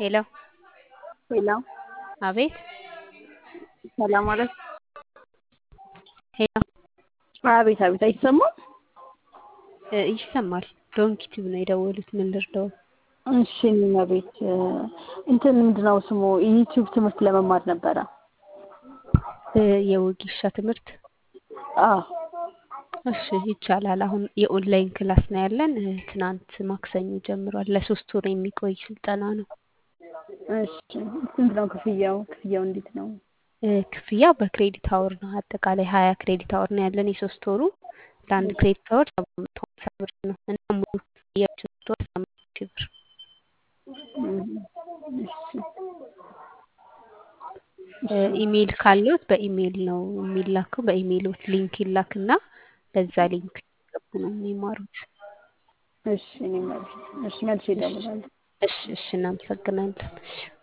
ሄሎ ሄሎ አቤት ሰላም ማለት ሄሎ አቤት አቤት አይሰማም? እ ይሰማል። ዶንኪ ቲዩብ ነው የደወሉት። ምን ልርዳው? እሺ እኔም ቤት እንትን ምንድነው ስሙ ዩቲዩብ ትምህርት ለመማር ነበረ። እ የወጌሻ ትምህርት አዎ እሺ ይቻላል። አሁን የኦንላይን ክላስ ነው ያለን። እ ትናንት ማክሰኞ ጀምሯል። ለሶስት ወር የሚቆይ ስልጠና ነው። እሺ ስንት ነው ክፍያው? ክፍያው እንዴት ነው? እ ክፍያው በክሬዲት አወር ነው። አጠቃላይ ሀያ ክሬዲት አወር ነው ያለን የሶስት ወሩ። ለአንድ ክሬዲት አወር ሰባት መቶ ሀምሳ ብር ነው እና ሙሉ ክፍያው ሶስት ወር ስምንት ሺህ ብር እሺ እ ኢሜይል ካለዎት በኢሜይል ነው የሚላከው። በኢሜይሎት ሊንክ ይላክና በዛ ሊንክ ገቡ ነው የሚማሩት። እሺ እኔም ቤት እሺ መልሼ እደውላለሁ። እሺ እሺ እናመሰግናለን። እሺ